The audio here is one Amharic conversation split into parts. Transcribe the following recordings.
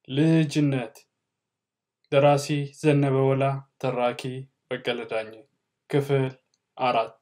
ልጅነት ደራሲ ዘነበ ወላ፣ ተራኪ በቀለ ዳኘ። ክፍል አራት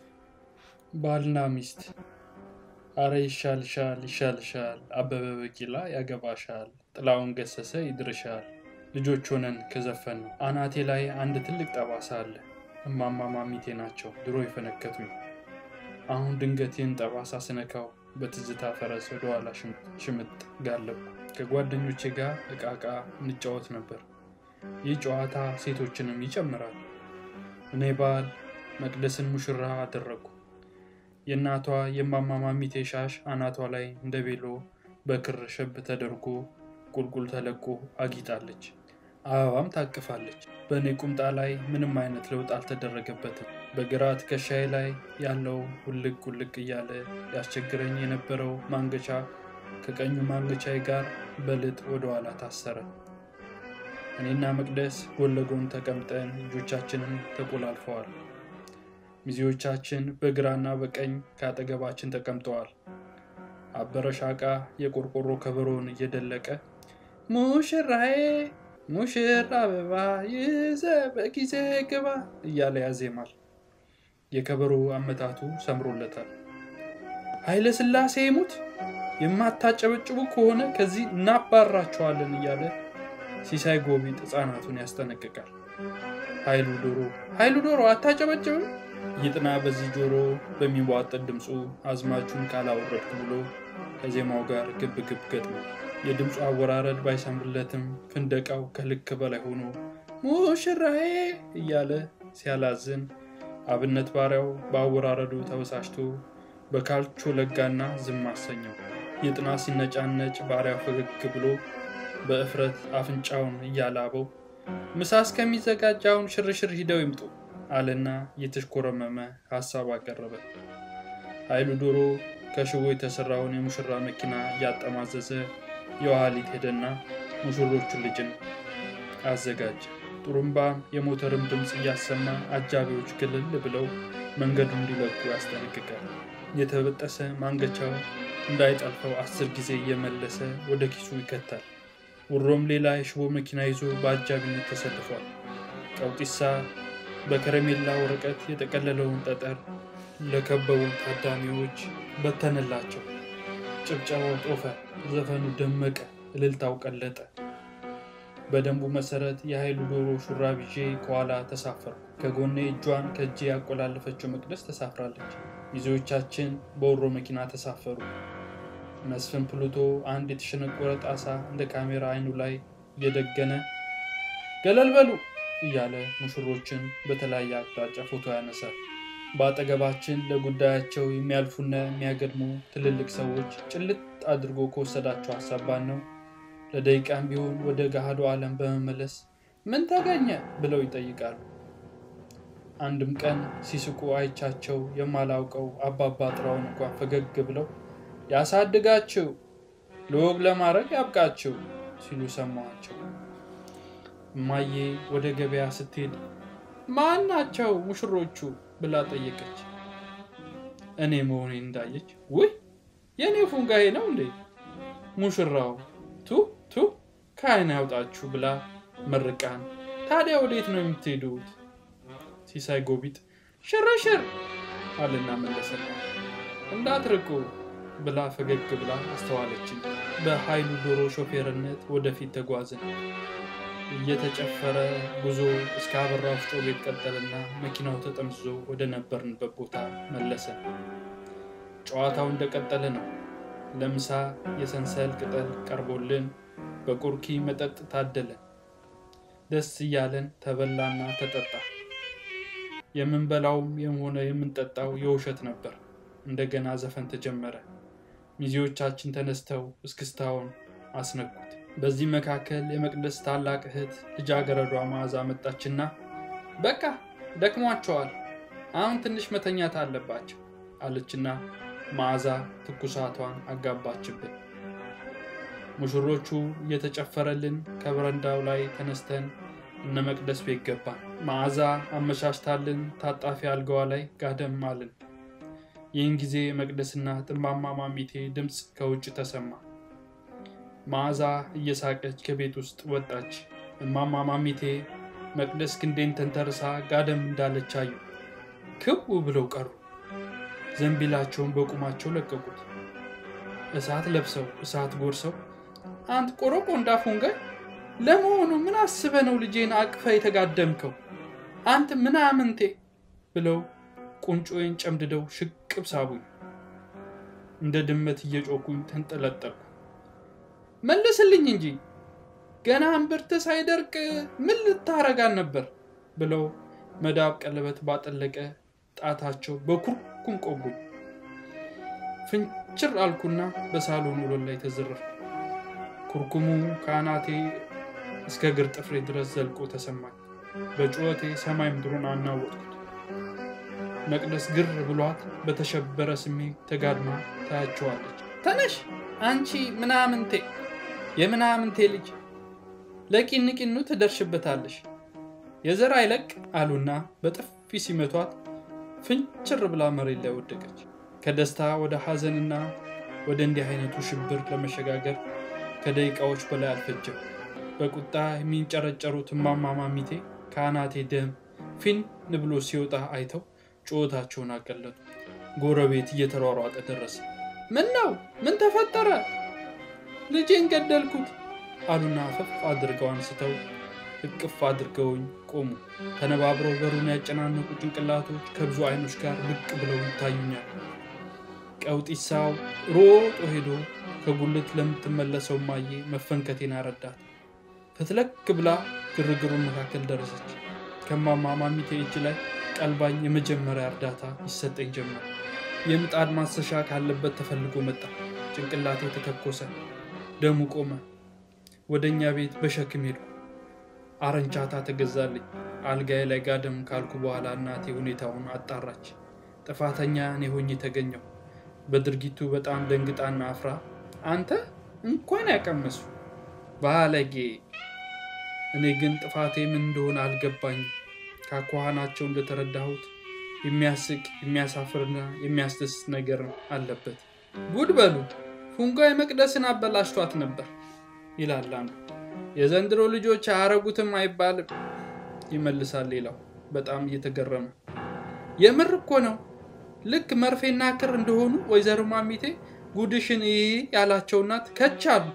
ባልና ሚስት። አረ ይሻልሻል ይሻልሻል፣ አበበ ቢቂላ ያገባሻል፣ ጥላሁን ገሰሰ ይድርሻል። ልጆች ሆነን ከዘፈን ነው። አናቴ ላይ አንድ ትልቅ ጠባሳ አለ። እማማ ማሚቴ ናቸው ድሮ የፈነከቱኝ። አሁን ድንገት ይህን ጠባሳ ስነካው በትዝታ ፈረስ ወደኋላ ሽምጥ ጋለብኩ። ከጓደኞቼ ጋር እቃ እቃ እንጫወት ነበር። ይህ ጨዋታ ሴቶችንም ይጨምራል። እኔ ባል መቅደስን ሙሽራ አደረግኩ። የእናቷ የማማ ማሚቴ ሻሽ አናቷ ላይ እንደ ቤሎ በክር ሸብ ተደርጎ ቁልቁል ተለቆ አጊጣለች። አበባም ታቅፋለች። በእኔ ቁምጣ ላይ ምንም አይነት ለውጥ አልተደረገበትም። በግራ ትከሻዬ ላይ ያለው ውልቅ ውልቅ እያለ ያስቸግረኝ የነበረው ማንገቻ ከቀኙ ማንገቻዬ ጋር በልጥ ወደኋላ ታሰረ። እኔና መቅደስ ጎን ለጎን ተቀምጠን እጆቻችንን ተቆላልፈዋል። ሚዜዎቻችን በግራና በቀኝ ከአጠገባችን ተቀምጠዋል። አበረ ሻቃ የቆርቆሮ ከበሮውን እየደለቀ ሙሽራዬ ሙሽራ አበባ ይዘ በጊዜ ግባ እያለ ያዜማል። የከበሮ አመታቱ ሰምሮለታል። ኃይለ ሥላሴ ሙት የማታጨበጭቡ ከሆነ ከዚህ እናባራቸዋለን እያለ ሲሳይ ጎቢጥ ሕፃናቱን ያስጠነቅቃል። ኃይሉ ዶሮ ኃይሉ ዶሮ አታጨበጭብም ይጥና በዚህ ጆሮ በሚዋጠጥ ድምፁ አዝማቹን ካላወረድኩ ብሎ ከዜማው ጋር ግብ ግብ ገጥሞ የድምፁ አወራረድ ባይሰምርለትም ፍንደቃው ከልክ በላይ ሆኖ ሙሽራዬ እያለ ሲያላዝን አብነት ባሪያው በአወራረዱ ተበሳጭቶ በካልቾ ለጋና ዝም አሰኘው። ይጥና ሲነጫነጭ ባሪያው ፈገግ ብሎ በእፍረት አፍንጫውን እያላበው ምሳ እስከሚዘጋጃውን ሽርሽር ሂደው ይምጡ አለና እየተሽኮረመመ ሀሳብ አቀረበ። ኃይሉ ዶሮ ከሽቦ የተሰራውን የሙሽራ መኪና እያጠማዘዘ የኋሊት ሄደና ሙሽሮቹን ልጅን አዘጋጀ። ጥሩምባም የሞተርም ድምፅ እያሰማ አጃቢዎች ክልል ብለው መንገዱ እንዲለቁ ያስጠነቅቃል። የተበጠሰ ማንገቻው እንዳይጠልፈው አስር ጊዜ እየመለሰ ወደ ኪሱ ይከታል። ውሮም ሌላ የሽቦ መኪና ይዞ በአጃቢነት ተሰልፏል። ቀውጢሳ በከረሜላ ወረቀት የጠቀለለውን ጠጠር ለከበቡ ታዳሚዎች በተነላቸው። ጭብጨባው ጦፈ፣ ዘፈኑ ደመቀ፣ እልልታው ቀለጠ። በደንቡ መሰረት የኃይሉ ዶሮ ሹራብ ይዤ ከኋላ ተሳፈርኩ። ከጎኔ እጇን ከእጄ ያቆላለፈችው መቅደስ ተሳፍራለች። ሚዜዎቻችን በወሮ መኪና ተሳፈሩ። መስፍን ፕሉቶ አንድ የተሸነቆረ ጣሳ እንደ ካሜራ አይኑ ላይ እየደገነ ገለል በሉ እያለ ሙሽሮችን በተለያየ አቅጣጫ ፎቶ ያነሳል። በአጠገባችን ለጉዳያቸው የሚያልፉና የሚያገድሙ ትልልቅ ሰዎች ጭልጥ አድርጎ ከወሰዳቸው ሀሳባን ነው ለደቂቃም ቢሆን ወደ ገሃዱ ዓለም በመመለስ ምን ተገኘ ብለው ይጠይቃሉ። አንድም ቀን ሲስቁ አይቻቸው የማላውቀው አባባ ጥራውን እንኳን ፈገግ ብለው ያሳድጋችሁ፣ ለወግ ለማድረግ ያብቃችሁ ሲሉ ሰማኋቸው። እማዬ ወደ ገበያ ስትሄድ ማን ናቸው ሙሽሮቹ ብላ ጠየቀች። እኔ መሆኔን እንዳየች ውይ የእኔ ፉንጋዬ ነው እንዴ ሙሽራው ቱ ቱ ከዓይን ያውጣችሁ ብላ መርቃን። ታዲያ ወዴት ነው የምትሄዱት? ሲሳይ ጎቢጥ ሽርሽር አልና መለሰና እንዳትርቁ ብላ ፈገግ ብላ አስተዋለችን። በኃይሉ ዶሮ ሾፌርነት ወደፊት ተጓዝን። እየተጨፈረ ጉዞ እስከ አበራ ወፍጮ ቤት ቀጠልና መኪናው ተጠምዝዞ ወደ ነበርንበት ቦታ መለሰን። ጨዋታው እንደቀጠለ ነው። ለምሳ የሰንሰል ቅጠል ቀርቦልን በቁርኪ መጠጥ ታደለን። ደስ እያለን ተበላና ተጠጣ። የምንበላውም ሆነ የምንጠጣው የውሸት ነበር። እንደገና ዘፈን ተጀመረ። ሚዜዎቻችን ተነስተው እስክስታውን አስነኩት። በዚህ መካከል የመቅደስ ታላቅ እህት ልጃገረዷ መዓዛ መጣችና በቃ ደክሟቸዋል፣ አሁን ትንሽ መተኛት አለባቸው አለችና መዓዛ ትኩሳቷን አጋባችብን። ሙሽሮቹ እየተጨፈረልን ከበረንዳው ላይ ተነስተን እነ መቅደስ ቤት ገባን። መዓዛ አመሻሽታልን ታጣፊ አልጋዋ ላይ ጋደም አልን። ይህን ጊዜ መቅደስና ጥማማ ማሚቴ ድምፅ ከውጭ ተሰማ። መዓዛ እየሳቀች ከቤት ውስጥ ወጣች። እማማ ማሚቴ መቅደስ ክንዴን ተንተርሳ ጋደም እንዳለች አዩ። ክው ብለው ቀሩ። ዘንቢላቸውን በቁማቸው ለቀቁት። እሳት ለብሰው እሳት ጎርሰው አንት ቆረቆ እንዳፎንጋይ ለመሆኑ ምን አስበ ነው ልጄን አቅፈ የተጋደምከው? አንተ ምናምንቴ ብለው ቁንጮዬን ጨምድደው ሽቅብ ሳቡኝ። እንደ ድመት እየጮኩኝ ተንጠለጠልኩ። መልስልኝ እንጂ ገና እምብርት ሳይደርቅ ምን ልታረጋን ነበር? ብለው መዳብ ቀለበት ባጠለቀ ጣታቸው በኩርኩም ቆጉኝ። ፍንችር አልኩና በሳሎን ወለል ላይ ተዘረፍኩ። ኩርኩሙ ከአናቴ እስከ እግር ጥፍሬ ድረስ ዘልቆ ተሰማኝ። በጩኸቴ ሰማይ ምድሩን አናወጥኩት። መቅደስ ግር ብሏት በተሸበረ ስሜት ተጋድማ ታያቸዋለች። ተነሽ አንቺ ምናምንቴ፣ የምናምንቴ ልጅ ለቂንቂኑ ትደርሽበታለሽ፣ የዘር አይለቅ አሉና በጥፊ ሲመቷት ፍንችር ብላ መሬት ላይ ወደቀች። ከደስታ ወደ ሐዘንና ወደ እንዲህ አይነቱ ሽብር ለመሸጋገር ከደቂቃዎች በላይ አልፈጀም። በቁጣ የሚንጨረጨሩት እማማ ማሚቴ ከአናቴ ደም ፊን ብሎ ሲወጣ አይተው ጩኸታቸውን አቀለጡ። ጎረቤት እየተሯሯጠ ደረሰ። ምን ነው? ምን ተፈጠረ? ልጄን ገደልኩት አሉና አፈፍ አድርገው አንስተው እቅፍ አድርገውኝ ቆሙ። ተነባብረው በሩን ያጨናነቁ ጭንቅላቶች ከብዙ አይኖች ጋር ብቅ ብለው ይታዩኛል። ቀውጢሳው ሮጦ ሄዶ ከጉልት ለምትመለሰው ማዬ መፈንከቴን አረዳት። ፍትለክ ብላ ግርግሩን መካከል ደረሰች። ከማማ ማሚቴ እጅ ላይ ቀልባኝ የመጀመሪያ እርዳታ ይሰጠኝ ጀመር። የምጣድ ማሰሻ ካለበት ተፈልጎ መጣ። ጭንቅላቴ ተተኮሰ፣ ደሙ ቆመ። ወደ እኛ ቤት በሸክም ሄዱ። አረንቻታ ተገዛልኝ። አልጋዬ ላይ ጋደም ካልኩ በኋላ እናቴ ሁኔታውን አጣራች። ጥፋተኛ እኔ ሆኜ ተገኘው። በድርጊቱ በጣም ደንግጣና አፍራ አንተ እንኳን ያቀመሱ ባለጌ። እኔ ግን ጥፋቴ ምን እንደሆነ አልገባኝም። ካኳኋናቸው እንደተረዳሁት የሚያስቅ የሚያሳፍርና የሚያስደስት ነገር አለበት። ጉድ በሉ ፉንጋይ መቅደስን አበላሽቷት ነበር ይላል አንዱ። የዘንድሮ ልጆች አያረጉትም አይባልም ይመልሳል ሌላው በጣም እየተገረመ። የምር እኮ ነው። ልክ መርፌና ክር እንደሆኑ ወይዘሮ ማሚቴ ጉድሽን ይህ ያላቸው እናት ከቻሉ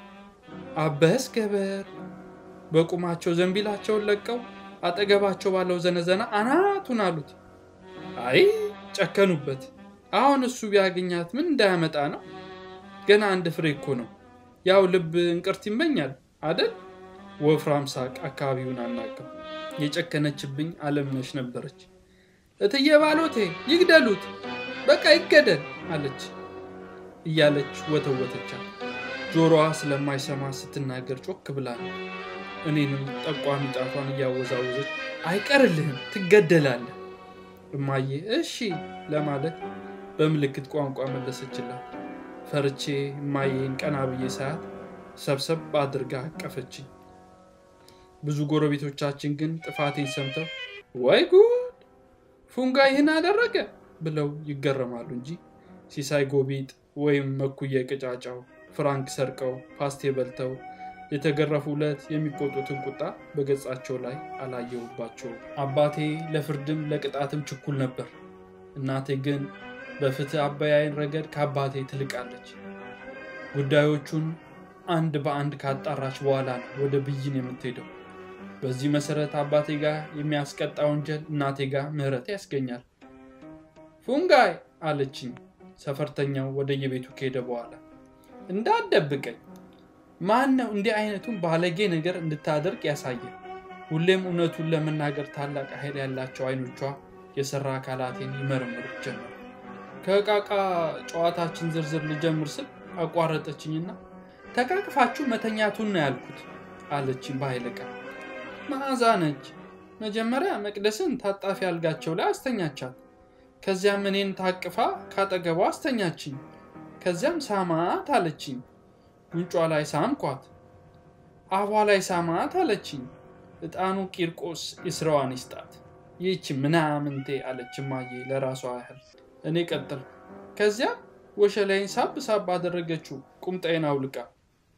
አበስ ገበር በቁማቸው ዘንቢላቸውን ለቀው አጠገባቸው ባለው ዘነዘና አናቱን አሉት። አይ ጨከኑበት። አሁን እሱ ቢያገኛት ምን እንዳያመጣ ነው? ገና አንድ ፍሬ እኮ ነው። ያው ልብ እንቅርት ይመኛል አደል? ወፍራም ሳቅ አካባቢውን አናቀው። የጨከነችብኝ አለምነሽ ነበረች። እትዬ ባሎቴ ይግደሉት፣ በቃ ይገደል አለች እያለች ወተወተቻት። ጆሮዋ ስለማይሰማ ስትናገር ጮክ ብላ እኔንም ጠቋሚ ጣቷን እያወዛወዘች አይቀርልህም፣ ትገደላለህ እማዬ እሺ ለማለት በምልክት ቋንቋ መለሰችላት። ፈርቼ እማዬን ቀና ብዬ ሳያት ሰብሰብ አድርጋ አቀፈችኝ። ብዙ ጎረቤቶቻችን ግን ጥፋቴን ሰምተው ወይ ጉድ ፉንጋ ይህን አደረገ ብለው ይገረማሉ እንጂ ሲሳይ ጎቢጥ ወይም መኩየ ቅጫጫው ፍራንክ ሰርቀው ፓስቴ በልተው የተገረፉ ዕለት የሚቆጡትን ቁጣ በገጻቸው ላይ አላየሁባቸውም። አባቴ ለፍርድም ለቅጣትም ችኩል ነበር። እናቴ ግን በፍትህ አበያይን ረገድ ከአባቴ ትልቃለች። ጉዳዮቹን አንድ በአንድ ካጣራች በኋላ ነው ወደ ብይን የምትሄደው። በዚህ መሰረት አባቴ ጋር የሚያስቀጣ ወንጀል እናቴ ጋር ምህረት ያስገኛል። ፉንጋይ አለችኝ ሰፈርተኛው ወደየቤቱ ከሄደ በኋላ እንዳትደብቀኝ ማን ነው እንዲህ አይነቱን ባለጌ ነገር እንድታደርግ ያሳየ? ሁሌም እውነቱን ለመናገር ታላቅ ኃይል ያላቸው አይኖቿ የሰራ አካላቴን ይመረምሩ ጀመር። ከእቃቃ ጨዋታችን ዝርዝር ልጀምር ስል አቋረጠችኝና ተቃቅፋችሁ መተኛቱን ነው ያልኩት አለችኝ በኃይለ ቃል። መዓዛ ነች። መጀመሪያ መቅደስን ታጣፊ አልጋቸው ላይ አስተኛቻት። ከዚያም እኔን ታቅፋ ካጠገቧ አስተኛችኝ። ከዚያም ሳማት አለችኝ። ጉንጯ ላይ ሳምኳት። አፏ ላይ ሳማት አለችኝ። ዕጣኑ ቂርቆስ የስራዋን ይስጣት። ይህች ምናምንቴ አለች እማዬ ለራሷ ያህል። እኔ ቀጠልኩ። ከዚያም ወሸላይን ሳብ ሳብ አደረገችው ቁምጣዬን አውልቃ።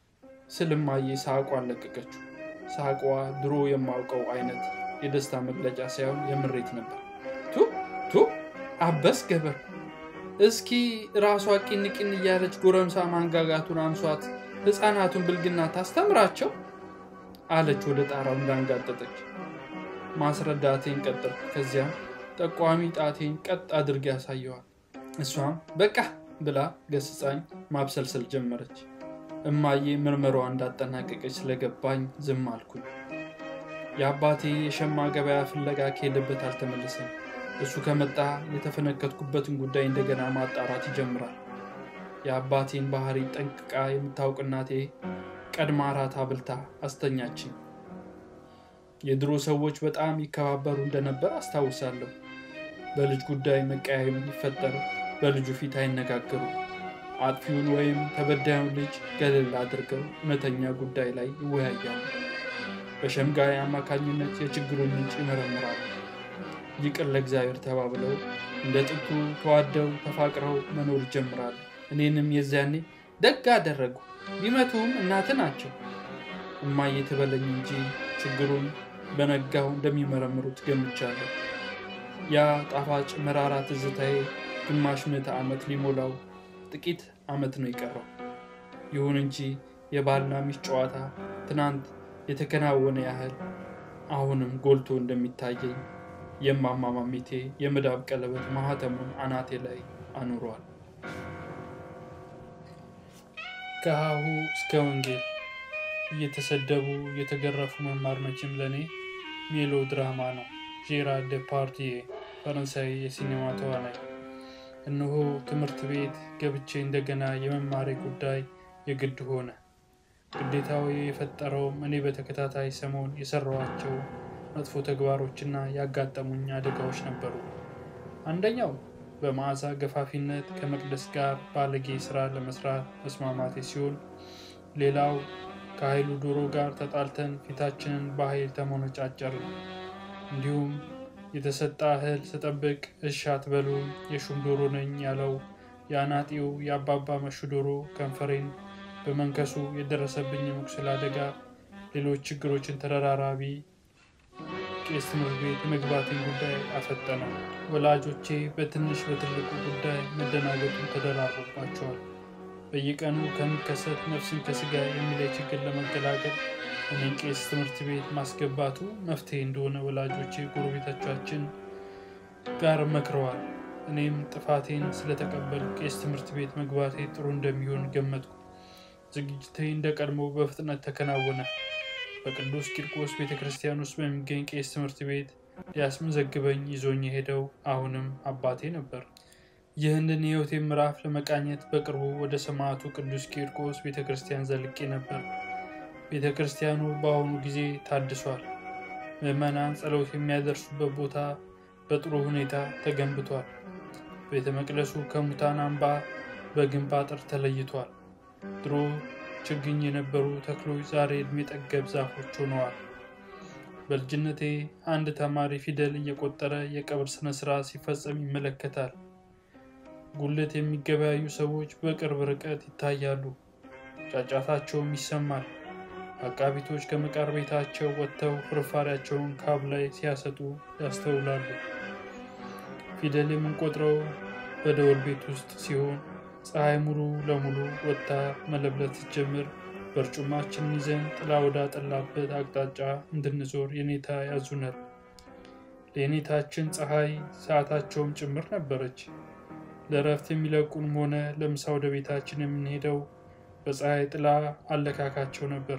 ስልማዬ ሳቋን ለቀቀችው። ሳቋ ድሮ የማውቀው አይነት የደስታ መግለጫ ሳይሆን የምሬት ነበር። ቱ ቱ አበስ ገበር እስኪ ራሷ ቂን ቂን እያለች ጎረምሳ ማንጋጋቱን አንሷት ሕፃናቱን ብልግና ታስተምራቸው አለች ወደ ጣራው እንዳንጋጠጠች። ማስረዳቴን ቀጠል። ከዚያም ጠቋሚ ጣቴን ቀጥ አድርጌ ያሳየዋል። እሷም በቃ ብላ ገስጻኝ ማብሰልሰል ጀመረች። እማዬ ምርመሯ እንዳጠናቀቀች ስለገባኝ ዝም አልኩኝ። የአባቴ የሸማ ገበያ ፍለጋ ከሄደበት አልተመለሰም። እሱ ከመጣ የተፈነከትኩበትን ጉዳይ እንደገና ማጣራት ይጀምራል። የአባቴን ባህሪ ጠንቅቃ የምታውቅ እናቴ ቀድማ እራት አብልታ አስተኛችኝ። የድሮ ሰዎች በጣም ይከባበሩ እንደነበር አስታውሳለሁ። በልጅ ጉዳይ መቀያየም ሊፈጠር በልጁ ፊት አይነጋገሩ። አጥፊውን ወይም ተበዳዩን ልጅ ገለል አድርገው እውነተኛ ጉዳይ ላይ ይወያያሉ። በሸምጋይ አማካኝነት የችግሩን ምንጭ ይመረምራሉ። ይቅር ለእግዚአብሔር ተባብለው እንደ ጥንቱ ተዋደው ተፋቅረው መኖር ይጀምራሉ። እኔንም የዚያኔ ደግ አደረጉ፣ ቢመቱም እናት ናቸው። እማዬ ትበለኝ እንጂ ችግሩን በነጋው እንደሚመረምሩት ገምቻለሁ። ያ ጣፋጭ መራራ ትዝታዬ ግማሽ ምዕተ ዓመት ሊሞላው ጥቂት ዓመት ነው የቀረው። ይሁን እንጂ የባልና ሚስት ጨዋታ ትናንት የተከናወነ ያህል አሁንም ጎልቶ እንደሚታየኝ የማማ ማሚቴ የመዳብ ቀለበት ማህተሙን አናቴ ላይ አኑሯል። ከሀሁ እስከ ወንጌል እየተሰደቡ እየተገረፉ መማር መቼም ለእኔ ሜሎ ድራማ ነው። ጄራርድ ዴፓርዲዬ ፈረንሳይ የሲኔማ ተዋናይ። እነሆ ትምህርት ቤት ገብቼ እንደገና የመማሬ ጉዳይ የግድ ሆነ። ግዴታዊ የፈጠረውም እኔ በተከታታይ ሰሞን የሰራኋቸው መጥፎ ተግባሮችና ያጋጠሙኝ አደጋዎች ነበሩ። አንደኛው በመዓዛ ገፋፊነት ከመቅደስ ጋር ባለጌ ስራ ለመስራት መስማማቴ ሲሆን፣ ሌላው ከኃይሉ ዶሮ ጋር ተጣልተን ፊታችንን በኃይል ተሞነጫጨርን። እንዲሁም የተሰጠ እህል ስጠብቅ እሺ አትበሉ የሹም ዶሮ ነኝ ያለው የአናጢው የአባባ መሹ ዶሮ ከንፈሬን በመንከሱ የደረሰብኝ የመቁሰል አደጋ ሌሎች ችግሮችን ተደራራቢ ቄስ ትምህርት ቤት የመግባትን ጉዳይ አፈጠነ። ወላጆቼ በትንሽ በትልቁ ጉዳይ መደናገጡን ተደራርቦባቸዋል። በየቀኑ ከሚከሰት ነፍስን ከስጋ የሚለይ ችግር ለመገላገል እኔን ቄስ ትምህርት ቤት ማስገባቱ መፍትሄ እንደሆነ ወላጆቼ ጎረቤቶቻችን ጋር መክረዋል። እኔም ጥፋቴን ስለተቀበሉ ቄስ ትምህርት ቤት መግባቴ ጥሩ እንደሚሆን ገመትኩ። ዝግጅቴ እንደ ቀድሞ በፍጥነት ተከናወነ። በቅዱስ ቂርቆስ ቤተ ክርስቲያን ውስጥ በሚገኝ ቄስ ትምህርት ቤት ሊያስመዘግበኝ ይዞኝ የሄደው አሁንም አባቴ ነበር። ይህንን የሕይወቴን ምዕራፍ ለመቃኘት በቅርቡ ወደ ሰማዕቱ ቅዱስ ቂርቆስ ቤተ ክርስቲያን ዘልቄ ነበር። ቤተ ክርስቲያኑ በአሁኑ ጊዜ ታድሷል። ምዕመናን ጸሎት የሚያደርሱበት ቦታ በጥሩ ሁኔታ ተገንብቷል። ቤተ መቅደሱ ከሙታን አምባ በግንብ አጥር ተለይቷል። ድሮ ችግኝ የነበሩ ተክሎች ዛሬ ዕድሜ ጠገብ ዛፎች ሆነዋል። በልጅነቴ አንድ ተማሪ ፊደል እየቆጠረ የቀብር ስነ ስርዓት ሲፈጸም ይመለከታል። ጉልት የሚገበያዩ ሰዎች በቅርብ ርቀት ይታያሉ። ጫጫታቸውም ይሰማል። አቃቢቶች ከመቃር ቤታቸው ወጥተው ፍርፋሪያቸውን ካብ ላይ ሲያሰጡ ያስተውላሉ። ፊደል የምንቆጥረው በደወል ቤት ውስጥ ሲሆን ፀሐይ ሙሉ ለሙሉ ወጥታ መለብለት ስትጀምር በርጩማችንን ይዘን ጥላ ወዳጠላበት አቅጣጫ እንድንዞር የኔታ ያዙናል። ለየኔታችን ፀሐይ ሰዓታቸውም ጭምር ነበረች። ለእረፍት የሚለቁንም ሆነ ለምሳ ወደ ቤታችን የምንሄደው በፀሐይ ጥላ አለካካቸው ነበር።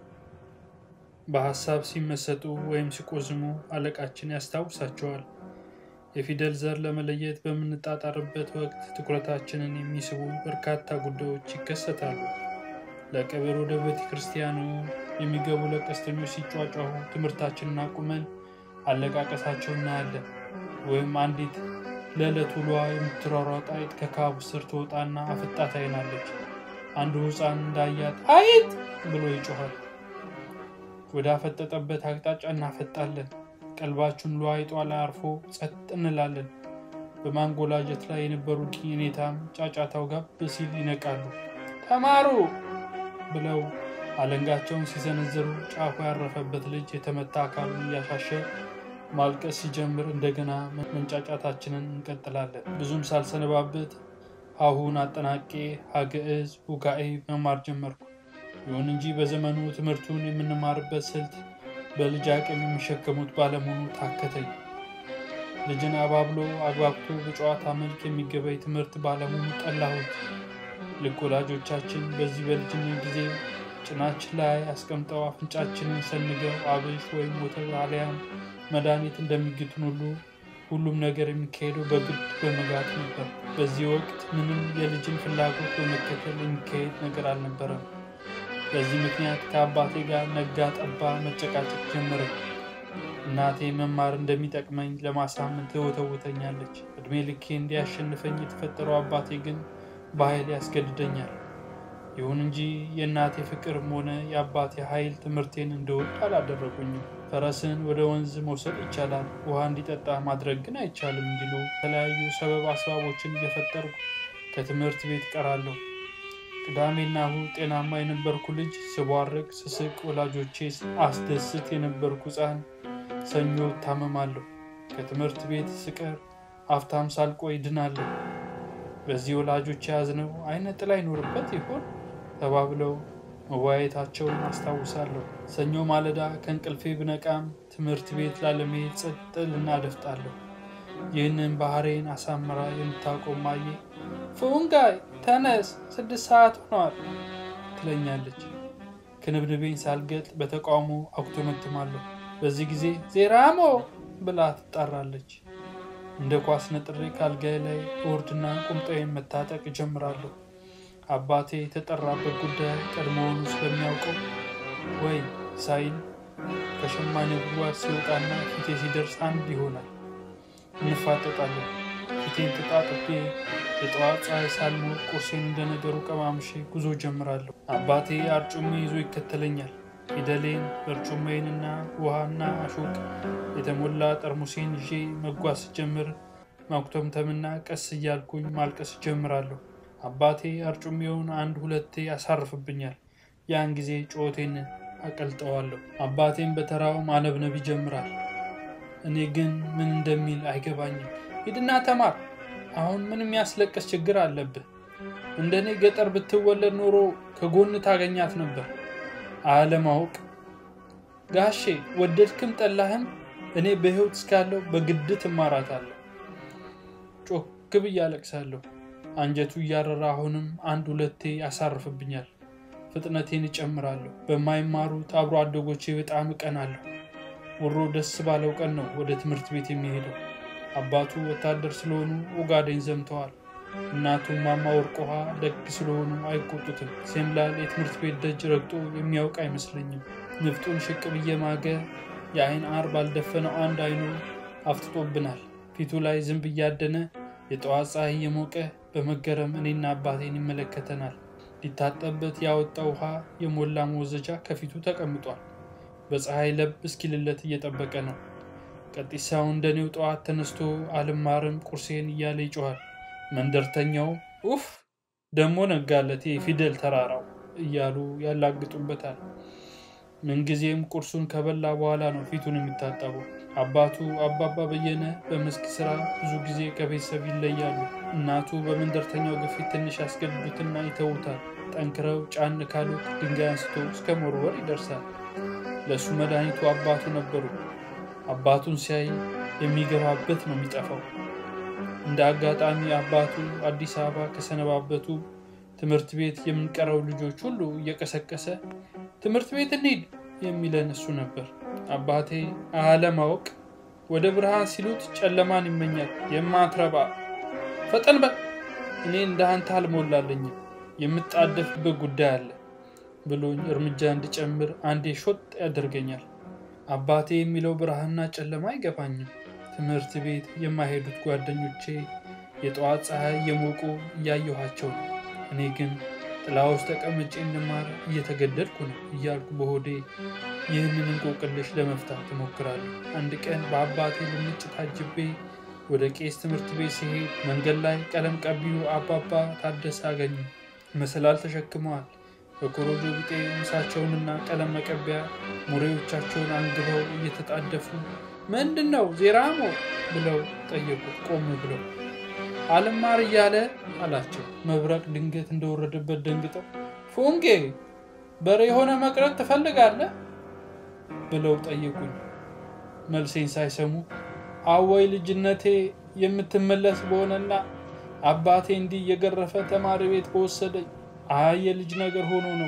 በሀሳብ ሲመሰጡ ወይም ሲቆዝሙ አለቃችን ያስታውሳቸዋል። የፊደል ዘር ለመለየት በምንጣጣርበት ወቅት ትኩረታችንን የሚስቡ በርካታ ጉዳዮች ይከሰታሉ። ለቀብር ወደ ቤተ ክርስቲያኑ የሚገቡ ለቀስተኞች ሲጯጯሁ ትምህርታችንን አቁመን አለቃቀሳቸው እናያለን። ወይም አንዲት ለዕለት ውሏ የምትሯሯጥ አይጥ ከካቡ ስር ትወጣና አፍጣ ታይናለች። አንዱ ሕፃን እንዳያት አይጥ ብሎ ይጮኋል። ወደ አፈጠጠበት አቅጣጫ እናፈጣለን። ቀልባችን ለአይጧ ላይ አርፎ ጸጥ እንላለን። በማንጎላጀት ላይ የነበሩት የኔታም ጫጫታው ጋብ ሲል ይነቃሉ። ተማሩ ብለው አለንጋቸውን ሲሰነዝሩ ጫፉ ያረፈበት ልጅ የተመታ አካሉን እያሻሸ ማልቀስ ሲጀምር እንደገና መንጫጫታችንን እንቀጥላለን። ብዙም ሳልሰነባበት አሁን አጠናቄ ሀግዕዝ ውጋኤ መማር ጀመርኩ። ይሁን እንጂ በዘመኑ ትምህርቱን የምንማርበት ስልት በልጅ አቅም የሚሸከሙት ባለመሆኑ ታከተኝ። ልጅን አባብሎ አግባብቶ በጨዋታ መልክ የሚገባኝ ትምህርት ባለመሆኑ ጠላሁት። ልክ ወላጆቻችን በዚህ በልጅነት ጊዜ ጭናችን ላይ አስቀምጠው አፍንጫችንን ሰንገው አብሽ ወይም ወተት አሊያም መድኃኒት እንደሚግቱን ሁሉ ሁሉም ነገር የሚካሄደው በግድ በመጋት ነበር። በዚህ ወቅት ምንም የልጅን ፍላጎት በመከተል የሚካሄድ ነገር አልነበረም። በዚህ ምክንያት ከአባቴ ጋር ነጋ ጠባ መጨቃጨቅ ጀመረ። እናቴ መማር እንደሚጠቅመኝ ለማሳመን ትወተውተኛለች። እድሜ ልኬ እንዲያሸንፈኝ የተፈጠረው አባቴ ግን በኃይል ያስገድደኛል። ይሁን እንጂ የእናቴ ፍቅርም ሆነ የአባቴ ኃይል ትምህርቴን እንደወድ አላደረጉኝም። ፈረስን ወደ ወንዝ መውሰድ ይቻላል፣ ውሃ እንዲጠጣ ማድረግ ግን አይቻልም እንዲሉ የተለያዩ ሰበብ አስባቦችን እየፈጠርኩ ከትምህርት ቤት ቀራለሁ። ቅዳሜና እሁድ ጤናማ የነበርኩ ልጅ ስቧርቅ፣ ስስቅ፣ ወላጆቼ አስደስት የነበርኩ ሕፃን ሰኞ እታመማለሁ። ከትምህርት ቤት ስቀር አፍታም ሳልቆይ ድናለሁ። በዚህ ወላጆች የያዝነው አይነ ጥላ ይኖርበት ይሆን ተባብለው መወያየታቸውን አስታውሳለሁ። ሰኞ ማለዳ ከእንቅልፌ ብነቃም ትምህርት ቤት ላለመሄድ ጸጥ ልናደፍጣለሁ። ይህንን ባህሬን አሳምራ የምታውቀው ማየ ፉንጋይ ተነስ፣ ስድስት ሰዓት ሆኗል ትለኛለች። ክንብንቤን ሳልገጥ በተቃውሞ አኩተመትማለሁ። በዚህ ጊዜ ዜራሞ ብላ ትጣራለች። እንደ ኳስ ነጥሬ ካልጋይ ላይ እወርድና ቁምጣዬን መታጠቅ እጀምራለሁ። አባቴ የተጠራበት ጉዳይ ቀድሞውኑ ስለሚያውቀው ወይ ሳይል ከሸማኔ ጉድጓድ ሲወጣና ፊቴ ሲደርስ አንድ ይሆናል። እንፋጠጣለን። ፊቴን ተጣጥቤ የጠዋት ፀሐይ ሳልሞቅ ቁርሴን እንደነገሩ ቀማምሼ ጉዞ ጀምራለሁ። አባቴ አርጩሜ ይዞ ይከተለኛል። ፊደሌን በርጩሜንና ውሃና አሾቅ የተሞላ ጠርሙሴን ይዤ መጓዝ ስጀምር ማኩተምተምና ቀስ እያልኩኝ ማልቀስ ጀምራለሁ። አባቴ አርጩሜውን አንድ ሁለቴ ያሳርፍብኛል። ያን ጊዜ ጩኸቴን አቀልጠዋለሁ። አባቴም በተራው ማነብነብ ይጀምራል። እኔ ግን ምን እንደሚል አይገባኝም። ሂድና ተማር፣ አሁን ምን የሚያስለቅስ ችግር አለብህ? እንደኔ ገጠር ብትወለድ ኖሮ ከጎን ታገኛት ነበር። አለማወቅ ጋሼ፣ ወደድክም ጠላህም እኔ በሕይወት እስካለሁ በግድ ትማራታለሁ። ጮክ ብዬ አለቅሳለሁ። አንጀቱ እያረራ አሁንም አንድ ሁለቴ ያሳርፍብኛል። ፍጥነቴን እጨምራለሁ። በማይማሩት አብሮ አደጎቼ በጣም እቀናለሁ። ውሮ ደስ ባለው ቀን ነው ወደ ትምህርት ቤት የሚሄደው። አባቱ ወታደር ስለሆኑ ኦጋዴን ዘምተዋል። እናቱ ማማ ወርቅ ውሃ ደግ ስለሆኑ አይቆጡትም። ሴምላል የትምህርት ቤት ደጅ ረግጦ የሚያውቅ አይመስለኝም። ንፍጡን ሽቅብ እየማገ የአይን አር ባልደፈነው አንድ አይኑ አፍጥጦብናል። ፊቱ ላይ ዝንብ እያደነ የጠዋት ፀሐይ እየሞቀ በመገረም እኔና አባቴን ይመለከተናል። ሊታጠብበት ያወጣው ውሃ የሞላ መወዘጃ ከፊቱ ተቀምጧል። በፀሐይ ለብ እስኪልለት እየጠበቀ ነው። ቀጢሳው እንደኔው ጠዋት ተነስቶ አልማርም ቁርሴን እያለ ይጮኋል። መንደርተኛው ኡፍ ደሞ ነጋለት የፊደል ተራራው እያሉ ያላግጡበታል። ምንጊዜም ቁርሱን ከበላ በኋላ ነው ፊቱን የሚታጠበው። አባቱ አባባ በየነ በመስክ ስራ ብዙ ጊዜ ከቤተሰብ ይለያሉ። እናቱ በመንደርተኛው ግፊት ትንሽ ያስገድዱትና ይተዉታል። ጠንክረው ጫን ካሉት ድንጋይ አንስቶ እስከ መወርወር ይደርሳል። ለእሱ መድኃኒቱ አባቱ ነበሩ። አባቱን ሲያይ የሚገባበት ነው የሚጠፋው። እንደ አጋጣሚ አባቱ አዲስ አበባ ከሰነባበቱ ትምህርት ቤት የምንቀረው ልጆች ሁሉ እየቀሰቀሰ ትምህርት ቤት እንሂድ የሚለን እሱ ነበር። አባቴ አለማወቅ ወደ ብርሃን ሲሉት ጨለማን ይመኛል። የማትረባ ፈጠን በል እኔ እንደ አንተ አልሞላለኝም የምጣደፍበት ጉዳይ አለ ብሎኝ እርምጃ እንድጨምር አንዴ ሾጥ ያደርገኛል። አባቴ የሚለው ብርሃንና ጨለማ አይገባኝም። ትምህርት ቤት የማይሄዱት ጓደኞቼ የጠዋት ፀሐይ እየሞቁ እያየኋቸው ነው። እኔ ግን ጥላ ውስጥ ተቀምጬ እንድማር እየተገደድኩ ነው እያልኩ በሆዴ ይህንን እንቆቅልሽ ለመፍታት እሞክራለሁ። አንድ ቀን በአባቴ ልምጭ ታጅቤ ወደ ቄስ ትምህርት ቤት ሲሄድ መንገድ ላይ ቀለም ቀቢው አባባ ታደሰ አገኙ። መሰላል ተሸክመዋል። በኮረጆ ቢጤ ምሳቸውንና ቀለም መቀቢያ ሙሬዎቻቸውን አንግበው እየተጣደፉ ምንድን ነው ዜራሞ ብለው ጠየቁት። ቆም ብለው አልማር እያለ አላቸው። መብረቅ ድንገት እንደወረደበት ደንግጠው ፉንጌ በሬ የሆነ መቅረት ትፈልጋለህ ብለው ጠየቁኝ። መልሴን ሳይሰሙ አወይ ልጅነቴ የምትመለስ በሆነና አባቴ እንዲህ እየገረፈ ተማሪ ቤት በወሰደኝ አይ የልጅ ነገር ሆኖ ነው።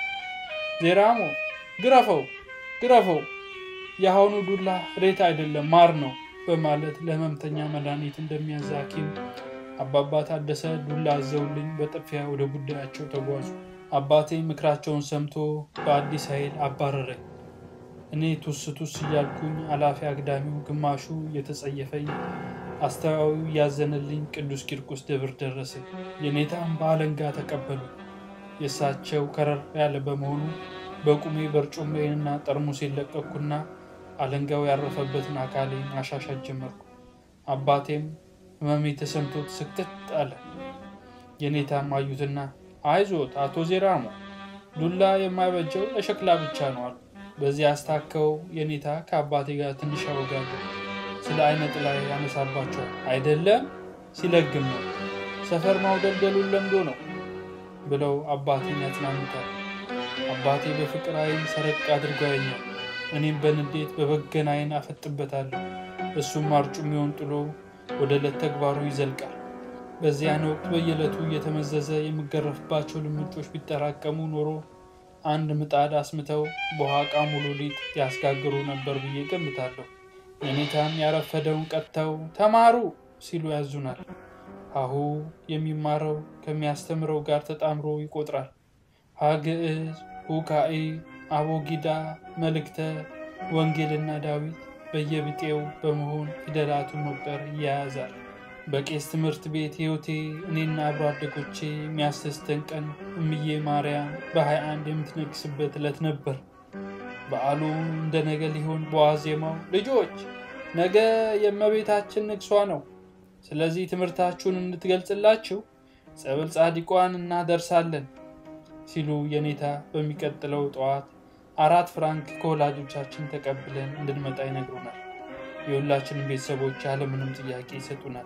ዜራሞ ግረፈው ግረፈው፣ የአሁኑ ዱላ ሬት አይደለም ማር ነው በማለት ለህመምተኛ መድኃኒት እንደሚያዝ ሐኪም አባባ ታደሰ ዱላ አዘውልኝ በጥፊያ ወደ ጉዳያቸው ተጓዙ። አባቴ ምክራቸውን ሰምቶ በአዲስ ኃይል አባረረኝ። እኔ ቱስ ቱስ እያልኩኝ አላፊ አግዳሚው ግማሹ እየተጸየፈኝ አስተዋዩ እያዘነልኝ ቅዱስ ቂርቆስ ደብር ደረሰ። የኔታም በአለንጋ ተቀበሉ። የእሳቸው ከረር ያለ በመሆኑ በቁሜ በርጩሜንና ጠርሙሴን ለቀኩና አለንጋው ያረፈበትን አካሌን ማሻሻት ጀመርኩ። አባቴም ህመሜ ተሰምቶት ስክትት አለ። የኔታም አዩትና አይዞት አቶ ዜራሞ ዱላ የማይበጀው ለሸክላ ብቻ ነው አሉ። በዚህ አስታከው የኔታ ከአባቴ ጋር ትንሽ ያወጋሉ። ስለ አይነ ጥላ ያነሳባቸዋል። አይደለም ሲለግም ነው ሰፈር ማውደልደሉን ለምዶ ነው ብለው አባቴን ያጽናኑታል። አባቴ በፍቅር አይን ሰረቅ አድርጎ ያኛል። እኔም በንዴት በበገን አይን አፈጥበታለሁ። እሱም አርጩሜውን ጥሎ ወደ ዕለት ተግባሩ ይዘልቃል። በዚያን ወቅት በየዕለቱ እየተመዘዘ የምገረፍባቸው ልምጮች ቢጠራቀሙ ኖሮ አንድ ምጣድ አስምተው በኋቃ ሙሉ ሊጥ ያስጋግሩ ነበር ብዬ ገምታለሁ። የኔታም ያረፈደውን ቀጥተው ተማሩ ሲሉ ያዙናል። ሀሁ የሚማረው ከሚያስተምረው ጋር ተጣምሮ ይቆጥራል። ሀግዕዝ፣ ሁካኢ፣ አቦጊዳ፣ መልእክተ ወንጌልና ዳዊት በየብጤው በመሆን ፊደላቱን መቁጠር ይያያዛል። በቄስ ትምህርት ቤት ሕይወቴ እኔና አብሮ አደጎቼ የሚያስደስተን ቀን እምዬ ማርያም በሀያ አንድ የምትነግስበት ዕለት ነበር። በዓሉ እንደ ነገ ሊሆን በዋዜማው ልጆች ነገ የእመቤታችን ንግሷ ነው፣ ስለዚህ ትምህርታችሁን እንድትገልጽላችሁ ጸበል ጻድቋን እናደርሳለን ሲሉ የኔታ በሚቀጥለው ጠዋት አራት ፍራንክ ከወላጆቻችን ተቀብለን እንድንመጣ ይነግሩናል። የሁላችንም ቤተሰቦች ያለምንም ጥያቄ ይሰጡናል።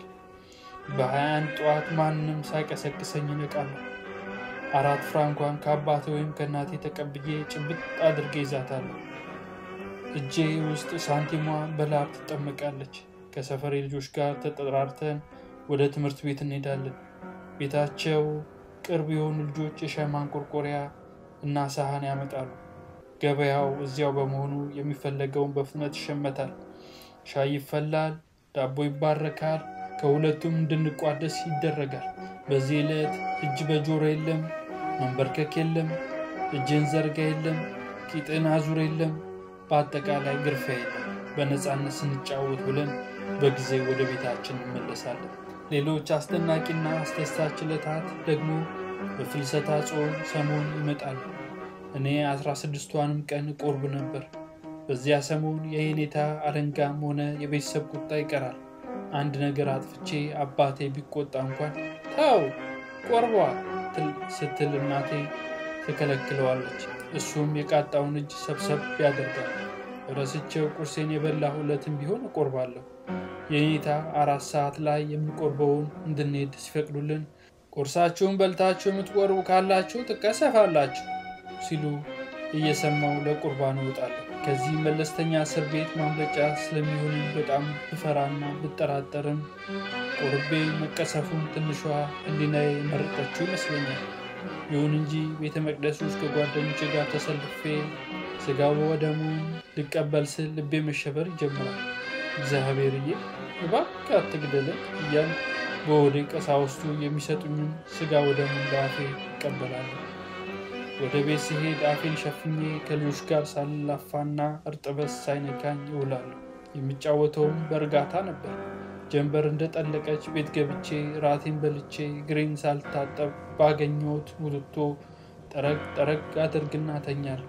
በሀያ አንድ ጠዋት ማንም ሳይቀሰቅሰኝ እነቃለሁ። አራት ፍራንኳን ከአባቴ ወይም ከእናቴ ተቀብዬ ጭብጥ አድርጌ ይዛታለሁ። እጄ ውስጥ ሳንቲሟ በላብ ትጠመቃለች። ከሰፈሬ ልጆች ጋር ተጠራርተን ወደ ትምህርት ቤት እንሄዳለን። ቤታቸው ቅርብ የሆኑ ልጆች የሻይ ማንቆርቆሪያ እና ሳህን ያመጣሉ። ገበያው እዚያው በመሆኑ የሚፈለገውን በፍጥነት ይሸመታል። ሻይ ይፈላል፣ ዳቦ ይባረካል፣ ከሁለቱም እንድንቋደስ ይደረጋል። በዚህ ዕለት እጅ በጆሮ የለም፣ መንበርከክ የለም፣ እጅን ዘርጋ የለም፣ ቂጥን አዙር የለም፣ በአጠቃላይ ግርፊያ የለም። በነፃነት ስንጫወት ብለን በጊዜ ወደ ቤታችን እንመለሳለን። ሌሎች አስደናቂና አስደሳች ዕለታት ደግሞ በፍልሰታ ጾም ሰሞን ይመጣሉ። እኔ አስራ ስድስቷንም ቀን ቆርብ ነበር። በዚያ ሰሞን የኔታ አለንጋም ሆነ የቤተሰብ ቁጣ ይቀራል። አንድ ነገር አጥፍቼ አባቴ ቢቆጣ እንኳን ተው ቆርቧ ስትል እናቴ ትከለክለዋለች። እሱም የቃጣውን እጅ ሰብሰብ ያደርጋል። ረስቼው ቁርሴን የበላሁ ዕለትም ቢሆን እቆርባለሁ። የኔታ አራት ሰዓት ላይ የሚቆርበውን እንድንሄድ ሲፈቅዱልን ቁርሳችሁን በልታችሁ የምትቆርቡ ካላችሁ ትቀሰፋላችሁ ሲሉ እየሰማው ለቁርባን እወጣለሁ። ከዚህ መለስተኛ እስር ቤት ማምለጫ ስለሚሆን በጣም ብፈራና ብጠራጠርም ቆርቤ መቀሰፉን ትንሿ ሕሊናዬ መረጠችው ይመስለኛል። ይሁን እንጂ ቤተ መቅደስ ውስጥ ከጓደኞቼ ጋር ተሰልፌ ስጋው ወደሙን ልቀበል ስል ልቤ መሸበር ይጀምራል። እግዚአብሔርዬ እባክህ አትግደለኝ እያል በወደ ቀሳውስቱ የሚሰጡኝን ስጋ ወደሙን በአፌ ይቀበላለሁ። ወደ ቤት ስሄድ አፌን ሸፍኜ ከልጆች ጋር ሳልላፋና እርጥበት ሳይነካኝ ይውላለሁ። የሚጫወተውም በእርጋታ ነበር። ጀንበር እንደጠለቀች ቤት ገብቼ ራቴን በልቼ ግሬን ሳልታጠብ ባገኘሁት ውትቶ ጠረግ ጠረግ አድርግና ተኛለሁ።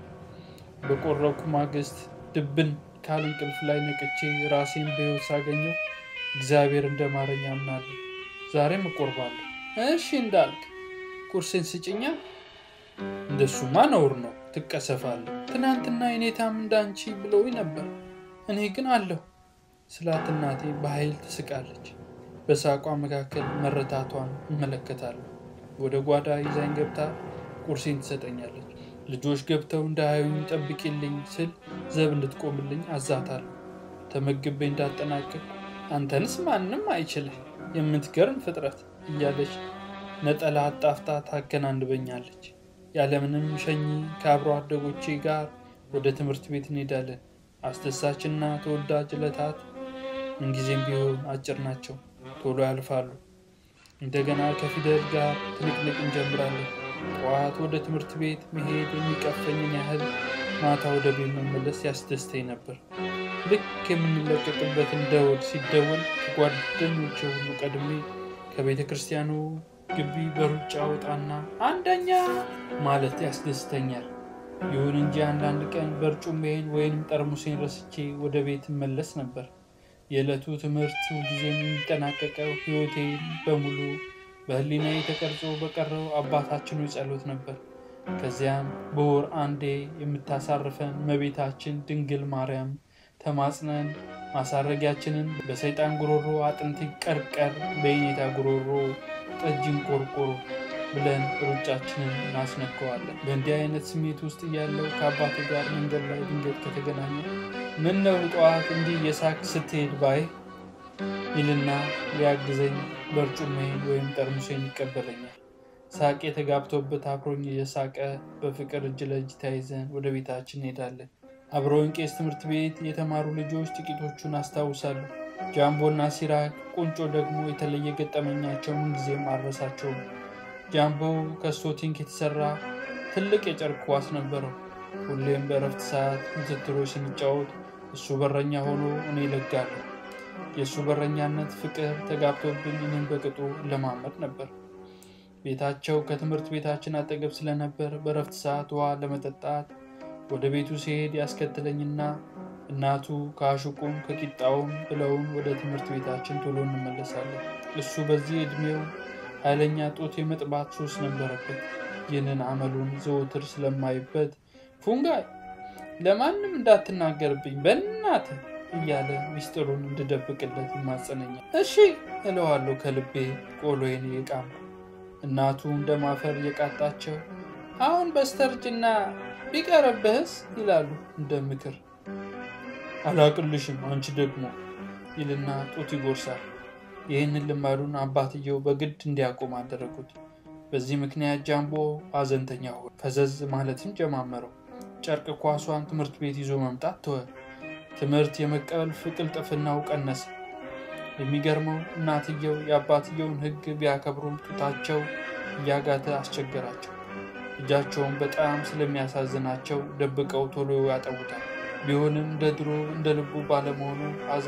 በቆረኩ ማግስት ድብን ካል እንቅልፍ ላይ ነቅቼ ራሴን በሕይወት ሳገኘው እግዚአብሔር እንደማረኝ አምናለሁ። ዛሬም እቆርባለሁ። እሺ እንዳልክ ቁርሴን ስጭኛ እንደሱማ ነውር ነው፣ ትቀሰፋለህ። ትናንትና የኔታም እንዳንቺ ብለውኝ ነበር፣ እኔ ግን አለሁ ስላት እናቴ በኃይል ትስቃለች። በሳቋ መካከል መረታቷን እመለከታለሁ። ወደ ጓዳ ይዛኝ ገብታ ቁርሴን ትሰጠኛለች። ልጆች ገብተው እንዳያዩኝ ጠብቂልኝ ስል ዘብ እንድትቆምልኝ አዛታለሁ። ተመግቤ እንዳጠናቅቅ አንተንስ ማንም አይችልህ የምትገርም ፍጥረት እያለች ነጠላ አጣፍታ ታከናንበኛለች። ያለምንም ሸኚ ከአብሮ አደጎቼ ጋር ወደ ትምህርት ቤት እንሄዳለን። አስደሳችና ተወዳጅ ዕለታት ምንጊዜም ቢሆን አጭር ናቸው፣ ቶሎ ያልፋሉ። እንደገና ከፊደል ጋር ትንቅንቅ እንጀምራለን። ጠዋት ወደ ትምህርት ቤት መሄድ የሚቀፈኝን ያህል ማታ ወደ ቤት መመለስ ያስደስተኝ ነበር። ልክ የምንለቀቅበትን ደወል ሲደወል ከጓደኞቼ ሁሉ ቀድሜ ከቤተ ክርስቲያኑ ግቢ በሩጫ ወጣና አንደኛ ማለት ያስደስተኛል። ይሁን እንጂ አንዳንድ ቀን በርጩሜን ወይንም ጠርሙሴን ረስቼ ወደ ቤት እመለስ ነበር። የዕለቱ ትምህርት ሁልጊዜ የሚጠናቀቀው ሕይወቴን በሙሉ በሕሊናዬ ተቀርጾ በቀረው አባታችን ጸሎት ነበር። ከዚያም በወር አንዴ የምታሳርፈን እመቤታችን ድንግል ማርያም ተማጽነን ማሳረጊያችንን በሰይጣን ጉሮሮ አጥንት ቀርቀር በየኔታ ጉሮሮ ጠጅን ቆርቆሮ ብለን ሩጫችንን እናስነከዋለን። በእንዲህ አይነት ስሜት ውስጥ እያለው ከአባቴ ጋር መንገድ ላይ ድንገት ከተገናኘ ምን ነው ጠዋት እንዲህ የሳቅ ስትሄድ ባይ ይልና ሊያግዘኝ በርጩሜን ወይም ጠርሙሴን ይቀበለኛል። ሳቄ ተጋብቶበት አብሮኝ እየሳቀ በፍቅር እጅ ለእጅ ተያይዘን ወደ ቤታችን እንሄዳለን። አብረውን ቄስ ትምህርት ቤት የተማሩ ልጆች ጥቂቶቹን አስታውሳለሁ። ጃምቦና ሲራክ፣ ቁንጮ ደግሞ የተለየ ገጠመኛቸው ምንጊዜም አልረሳቸውም። ጃምቦ ከስቶቲንግ የተሰራ ትልቅ የጨርቅ ኳስ ነበረው። ሁሌም በእረፍት ሰዓት ምትትሮች ስንጫወት እሱ በረኛ ሆኖ እኔ እለጋለሁ። የእሱ በረኛነት ፍቅር ተጋብቶብኝ እኔም በቅጡ ለማመድ ነበር። ቤታቸው ከትምህርት ቤታችን አጠገብ ስለነበር በእረፍት ሰዓት ውሃ ለመጠጣት ወደ ቤቱ ሲሄድ ያስከትለኝና እናቱ ከአሹቁም ከቂጣውም ብለውን ወደ ትምህርት ቤታችን ቶሎ እንመለሳለን። እሱ በዚህ ዕድሜው ኃይለኛ ጡት የመጥባት ሱስ ነበረበት። ይህንን አመሉን ዘወትር ስለማይበት ፉንጋይ ለማንም እንዳትናገርብኝ በእናትህ እያለ ሚስጥሩን እንድደብቅለት ይማጸነኛል። እሺ እለዋለሁ ከልቤ ቆሎዬን የቃም እናቱ እንደማፈር እየቃጣቸው አሁን በስተርጅና ቢቀርብህስ ይላሉ እንደ ምክር። አላቅልሽም አንቺ ደግሞ ይልና ጡት ይጎርሳል። ይህንን ልማዱን አባትየው በግድ እንዲያቆም አደረጉት። በዚህ ምክንያት ጃምቦ ሐዘንተኛ ሆነ። ፈዘዝ ማለትም ጀማመረው። ጨርቅ ኳሷን ትምህርት ቤት ይዞ መምጣት ተወ። ትምህርት የመቀበል ፍቅልጥፍናው ቀነሰ። የሚገርመው እናትየው የአባትየውን ሕግ ቢያከብሩም ጡታቸው እያጋተ አስቸገራቸው። ልጃቸውን በጣም ስለሚያሳዝናቸው ደብቀው ቶሎ ያጠቡታል። ቢሆንም እንደ ድሮ እንደ ልቡ ባለመሆኑ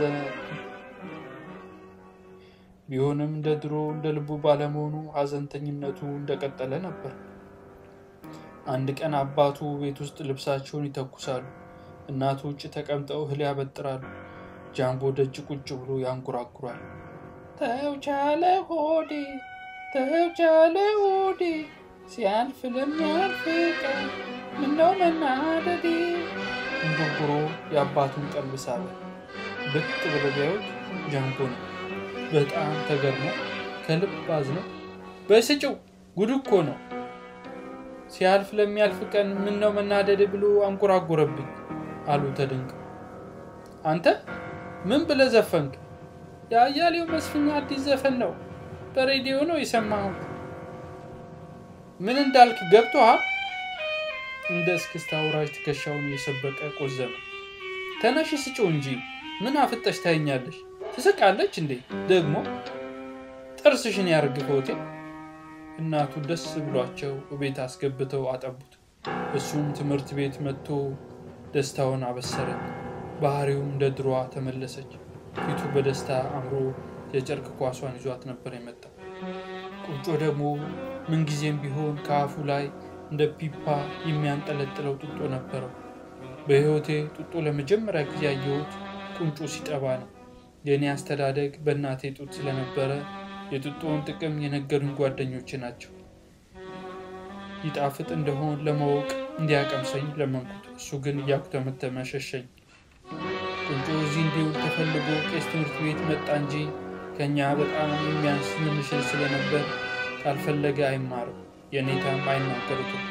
ቢሆንም እንደ ድሮ እንደ ልቡ ባለመሆኑ ሐዘንተኝነቱ እንደቀጠለ ነበር። አንድ ቀን አባቱ ቤት ውስጥ ልብሳቸውን ይተኩሳሉ። እናቱ ውጭ ተቀምጠው እህል ያበጥራሉ። ጃምቦ ደጅ ቁጭ ብሎ ያንጎራጉራል። ተውቻለ ሆዴ ተውቻለ ሆዴ ሲያልፍ ለሚያልፍ ቀን ምነው መናደዴ። እንጉርጉሮ የአባቱን ቀልብ ሳበ። ብቅ ብለው ቢያዩት ጃምቦ ነው። በጣም ተገርሞ ከልብ አዝነው በስጭው ጉድ እኮ ነው ሲያልፍ ለሚያልፍ ቀን ምን ነው መናደድ ብሎ አንጎራጎረብኝ አሉ ተደንቀው። አንተ ምን ብለህ ዘፈንክ? የአያሌው መስፍኛ አዲስ ዘፈን ነው፣ በሬዲዮ ነው የሰማሁት። ምን እንዳልክ ገብቶሃል? እንደ እስክስታ አውራጅ ትከሻውን እየሰበቀ ቆዘመ። ተነሽ ስጭው እንጂ ምን አፍጠሽ ታይኛለሽ? ትስቃለች እንዴ ደግሞ ጥርስሽን ያርግፈውቴ። እናቱ ደስ ብሏቸው ቤት አስገብተው አጠቡት። እሱም ትምህርት ቤት መጥቶ ደስታውን አበሰረኝ። ባህሪውም እንደ ድሯ ተመለሰች። ፊቱ በደስታ አምሮ የጨርቅ ኳሷን ይዟት ነበር የመጣው። ቁንጮ ደግሞ ምንጊዜም ቢሆን ከአፉ ላይ እንደ ፒፓ የሚያንጠለጥለው ጡጦ ነበረው። በሕይወቴ ጡጦ ለመጀመሪያ ጊዜ ያየሁት ቁንጮ ሲጠባ ነው። የእኔ አስተዳደግ በእናቴ ጡት ስለነበረ የጡጦውን ጥቅም የነገሩኝ ጓደኞቼ ናቸው። ይጣፍጥ እንደሆን ለማወቅ እንዲያቀምሰኝ ለመንኩት። እሱ ግን እያኩተመተመ ሸሸኝ። ቁንጮ እዚህ እንዲውል ተፈልጎ ቄስ ትምህርት ቤት መጣ እንጂ ከእኛ በጣም የሚያንስ ትንሽ ስለነበር ካልፈለገ አይማርም። የኔታም አይናገሩትም።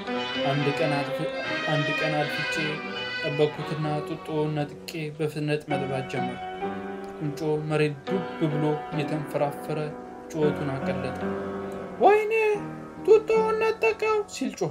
አንድ ቀን አድፍጬ ጠበቅኩትና ጡጦውን ነጥቄ በፍጥነት መጥባት ጀመር። ቁንጮ መሬት ዱብ ብሎ እየተንፈራፈረ ጩኸቱን አቀለጠ። ወይኔ ጡጦውን ነጠቀው ሲል ጮኸ።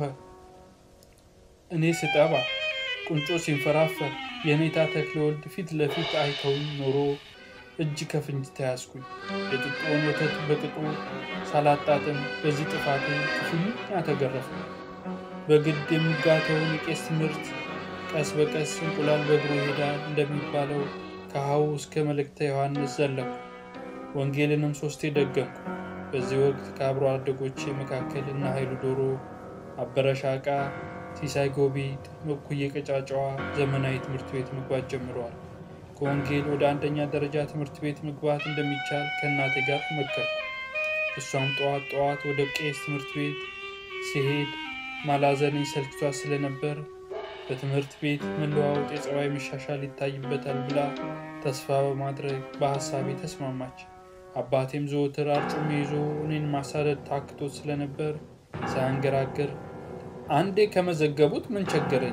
እኔ ስጠባ ቁንጮ ሲንፈራፈር የኔታ ተክለወልድ ፊት ለፊት አይተውኝ ኖሮ እጅ ከፍንጅ ተያዝኩኝ። የጡጦውን ወተት በቅጡ ሳላጣጥም በዚህ ጥፋቴ ክፉኛ ተገረፈ። በግድ የሚጋተውን የቄስ ትምህርት ቀስ በቀስ እንቁላል በእግሩ ይሄዳል እንደሚባለው ከሀው እስከ መልእክተ ዮሐንስ ዘለኩ። ወንጌልንም ሶስቴ ደገምኩ። በዚህ ወቅት ከአብሮ አደጎቼ መካከል እነ ኃይሉ ዶሮ፣ አበረሻቃ፣ ሲሳይ ጎቢጥ፣ መኩዬ ቀጫጫዋ ዘመናዊ ትምህርት ቤት መግባት ጀምረዋል። ከወንጌል ወደ አንደኛ ደረጃ ትምህርት ቤት መግባት እንደሚቻል ከእናቴ ጋር መከርኩ። እሷም ጠዋት ጠዋት ወደ ቄስ ትምህርት ቤት ሲሄድ ማላዘነኝ ሰልችቷት ስለነበር በትምህርት ቤት መለዋወጥ የጸባይ መሻሻል ይታይበታል ብላ ተስፋ በማድረግ በሀሳቤ ተስማማች። አባቴም ዘወትር አርጩሜ ይዞ እኔን ማሳደድ ታክቶት ስለነበር ሳያንገራግር አንዴ ከመዘገቡት ምን ቸገረኝ፣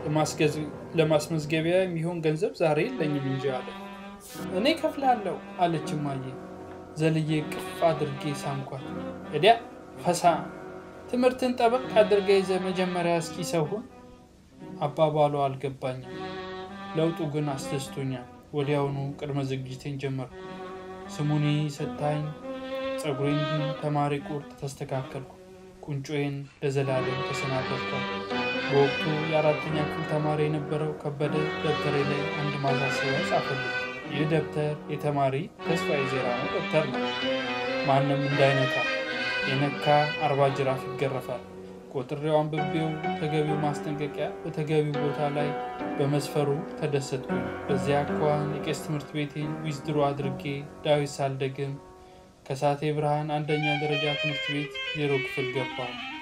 ለማስመዝገቢያ የሚሆን ገንዘብ ዛሬ የለኝም እንጂ አለ። እኔ ከፍላለሁ አለች እማዬ። ዘልዬ ቅፍ አድርጌ ሳምኳት። እዲያ ፈሳ ትምህርትን ጠበቅ አድርገ ይዘ መጀመሪያ እስኪ ሰውን አባባሉ አልገባኝም። ለውጡ ግን አስደስቶኛል። ወዲያውኑ ቅድመ ዝግጅቴን ጀመርኩ። ስሙኒ ሰታኝ ፀጉሬን ተማሪ ቁርጥ ተስተካከልኩ። ቁንጮዬን ለዘላለም ተሰናበቷል። በወቅቱ የአራተኛ ክፍል ተማሪ የነበረው ከበደ ደብተሬ ላይ አንድ ማሳሰቢያ ጻፈልኝ። ይህ ደብተር የተማሪ ተስፋ የዜራ ነው ደብተር ነው። ማንም እንዳይነካ፣ የነካ አርባ ጅራፍ ይገረፋል። ቆጥሬው አንብቤው ተገቢው ማስጠንቀቂያ በተገቢው ቦታ ላይ በመስፈሩ ተደሰትኩኝ። በዚያ አኳኋን የቄስ ትምህርት ቤቴን ዊዝድሮ አድርጌ ዳዊት ሳልደግም ከሳቴ ብርሃን አንደኛ ደረጃ ትምህርት ቤት ዜሮ ክፍል ገባሁ።